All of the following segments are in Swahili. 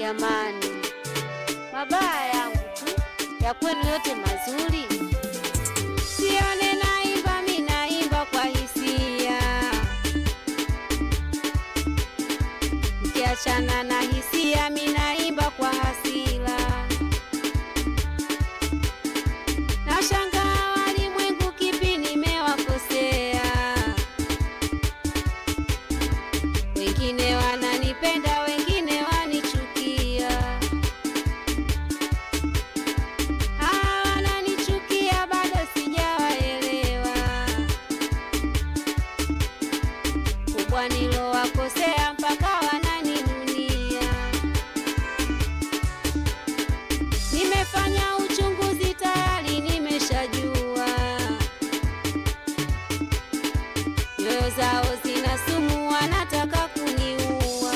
jamani, mabaya yangu tu, ya kwenu yote mazuri. Sione naimba, mi naimba kwa hisia, mkiachana na hisia, mi naimba kwa hasira. Nashangaa walimwengu, kipi nimewakosea? Wengine wananipenda, wengine wanichukia. Hawa wananichukia, bado sijawaelewa. Kubwa nilowakosea, mpaka wananinunia. Nimefanya uchunguzi, tayari nimeshajua nyoyo zao zina sumu, wanataka kuniua.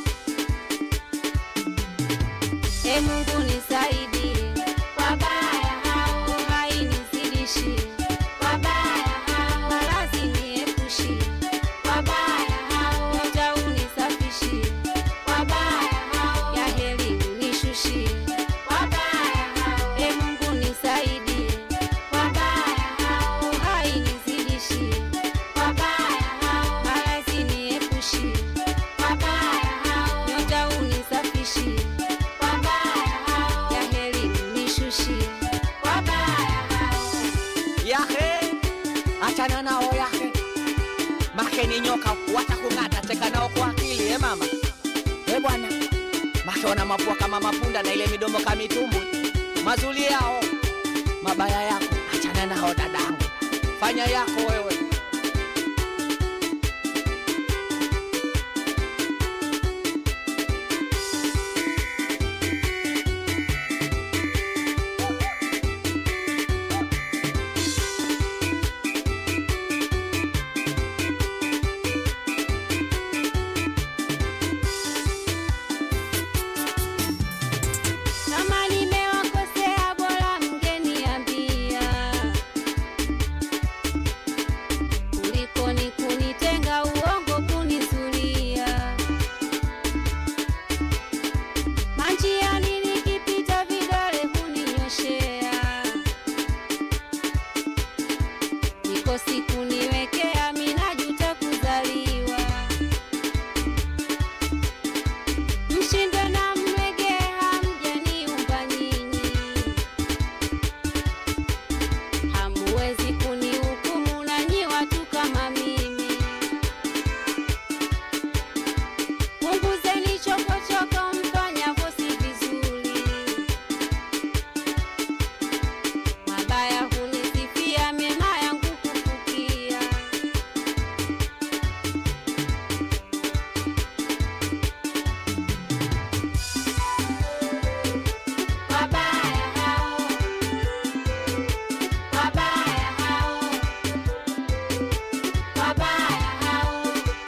E Mungu nisaidie, wabaya hao hainizidishi, wabaya hao malazi niepushi, wabaya hao nyota unisafishi, wabaya hao ya heri unishushie, wabaya hao e Mungu nisaidie, wabaya hao hainizidishi, wabaya hao malazi niepushi, wabaya hao nyota unisafishi, wabaya hao ya heri unishushie, wabaya hao yahe achana nao yahe make ni nyoka watakung'ata cheka nao kwa akili eh mama eh bwana make wana mapua kama mapunda na ile midomo kama mitumbwi mazuri yao mabaya yako achana nao dadangu fanya yako wewe Kama nimewakosea bora mngeniambia, kuliko ni kunitenga uongo kunizulia. Manjiani nikipita vidole kuninyoshea, niko siku niwekea, minajuta kuzaliwa. Mshinde na mrege hamjaniumba nyinyi, hamuwezi kunihukumu nanyi watu kama mimi. Punguzeni chokochoko mfanyavyo si vizuri, mabaya hunisifia, mema yangu kufukia. Wabaya hao, wabaya hao, wabaya hao,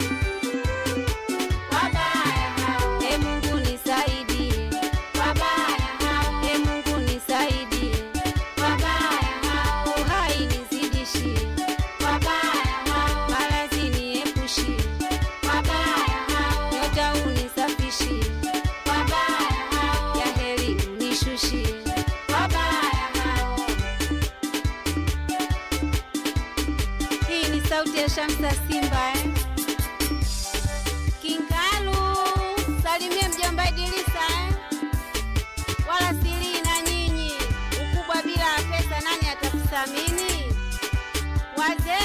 wabaya hao. E Mungu nisaidie, wabaya hao. E Mungu nisaidie, wabaya hao. Uhai nizidishie, wabaya hao. Maradhi niepushie, wabaya hao. Nyota unisafishie, wabaya hao. Ya heri unishushie, wabaya hao. Hii ni sauti ya Shamsa Simba eh? Kingalu, salimie mjomba Idrisa eh? Wala siri na nyinyi, ukubwa bila pesa nani atakuthamini? Wazee